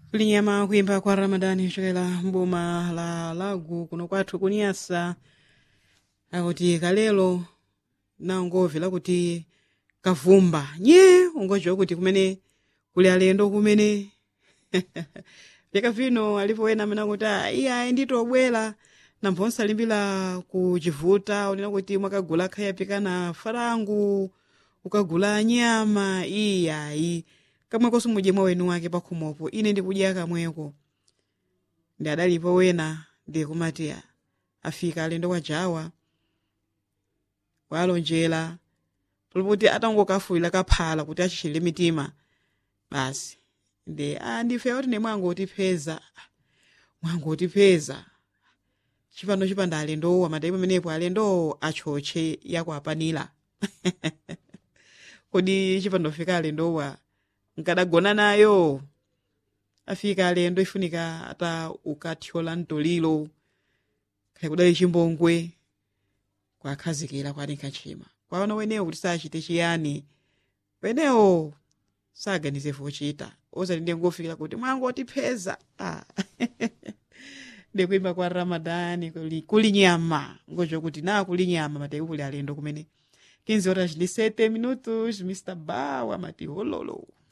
kulinyama kuyimba kwa ramadani kuchokera mboma la lagu kuno kwathu kuniyasa akuti kalelo nangomvera kuti kavumba nye ungodziwa kuti kumene kuli alendo kumene vyaka vino alipo ena amene akuti "Ah, iye ayi nditobwera namphonse alimbira kuchivuta unena kuti mwakagula khaya pikana farangu ukagula nyama iyayi kamweko simudye mwa wenu wake pakhomopo ine ndikudya kamweko ndi adalipo wena ndikumati afika alendo kwa jawa walonjera palipokuti atangokafuwira kaphala kuti achishire mitima basi ndi a ndife kuti ne mwangotipeza mwangotipeza chipano chipanda alendowo amatayi pamenepo alendowo achoche yakwapanira kodi chipando fika alendowa nkadagona nayo afika alendo ifunika ata ukathyola mtoliro kaya kudali chimbongwe kwakhazikira kwanika chima kwaona wenewo kuti sachite chiyani wenewo saganize vochita ozati ndiye ngofikira kuti mwangotipeza ah. ndikuimba kwa ramadani kuli, kuli nyama ngocho kuti na kuli nyama mateku kuli alendo kumene 15 horas de 7 minutos mr bawa mati hololo